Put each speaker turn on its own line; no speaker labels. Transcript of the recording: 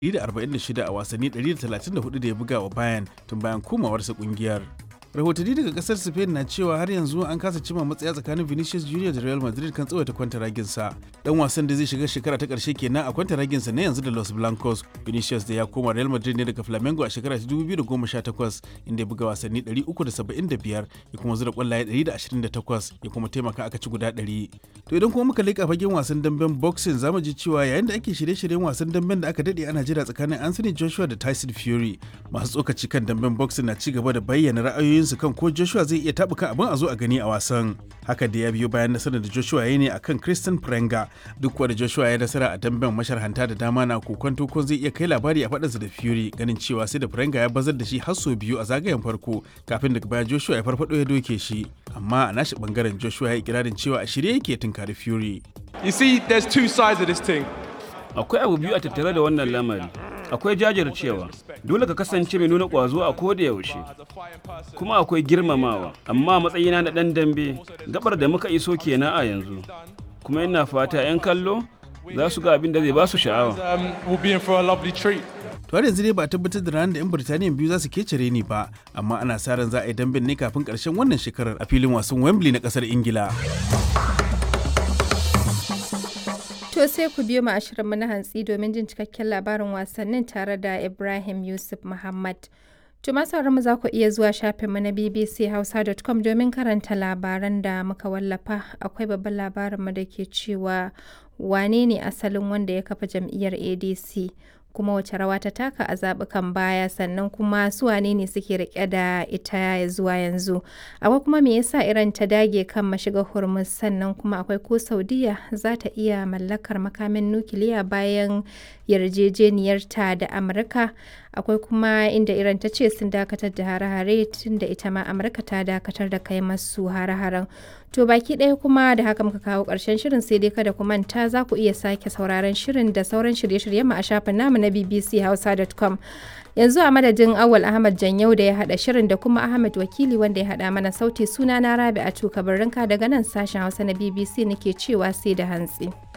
146 a wasanni 134 da ya buga wa Bayern tun bayan komawarsa kungiyar. rahotanni daga kasar spain na cewa har yanzu an kasa cima matsaya tsakanin vinicius junior da real madrid kan tsawaita kwantaraginsa dan wasan da zai shiga shekara ta karshe kenan a kwantaraginsa na yanzu da los blancos vinicius da ya koma real madrid ne daga flamengo a shekara ta 2018 inda ya buga wasanni 375 ya kuma zura kwallaye 128 ya kuma taimaka aka ci guda 100 to idan kuma muka leƙa fagen wasan damben boxing zamu ji cewa yayin da ake shirye-shiryen wasan damben da aka dade ana jira tsakanin anthony joshua da tyson fury masu tsokaci kan damben boxing na ci gaba da bayyana ra'ayoyin ra'ayoyinsu kan ko Joshua zai iya taɓuka abin a zo a gani a wasan. Haka da ya biyo bayan nasarar da Joshua ya ne akan Christian Prenga duk da Joshua ya nasara a damben masharhanta da dama na kokonto ko zai iya kai labari a faɗinsa da Fury ganin cewa sai da Prenga ya bazar da shi har sau biyu a zagayen farko kafin daga baya Joshua ya farfado ya doke shi. Amma a nashi bangaren Joshua ya yi ikirarin cewa a shirye yake tunkari Fury.
You see, there's two sides of this thing.
Akwai abu biyu a tattare da wannan lamari. akwai jajircewa dole ka kasance mai nuna ƙwazo a koda yaushe kuma akwai girmamawa amma matsayina na ɗan dambe gabar da muka iso kenan a yanzu kuma ina fata 'yan kallo za su ga abin da zai ba su sha'awa
to har yanzu dai ba tabbatar da ranar da 'yan birtaniya biyu za su kecere ni ba amma ana sa ran za a yi damben ne kafin karshen wannan shekarar a filin wasan wembley na kasar ingila
To sai ku biyo mu ashirinmu na hantsi domin jin cikakken labarin wasannin tare da Ibrahim Yusuf Muhammad. To masu mu za ku iya zuwa shafinmu na bbchausa.com domin karanta labaran da muka wallafa. Akwai babban labarinmu da ke cewa wane ne asalin wanda ya kafa jam'iyyar ADC kuma wace rawa ta taka a zaɓukan baya sannan kuma su wane ne suke rike da ita zuwa yanzu akwai kuma me yasa iran ta dage kan mashiga hormuz sannan kuma akwai ko saudiya za ta iya mallakar makamin nukiliya bayan yarjejeniyarta da amurka akwai kuma inda iran ta ce sun dakatar da hare-hare tun da ita ma amurka ta dakatar da kai masu hare-haren to baki ɗaya kuma da haka muka kawo ƙarshen shirin sai dai kada ku manta za ku iya sake sauraron shirin da sauran shirye-shiryen mu a shafin namu na bbchausa.com yanzu a madadin awal ahmad janyau da ya hada shirin da kuma ahmad wakili wanda ya hada mana sauti suna na rabi a tuka daga nan sashen hausa na bbc nake cewa sai da hantsi.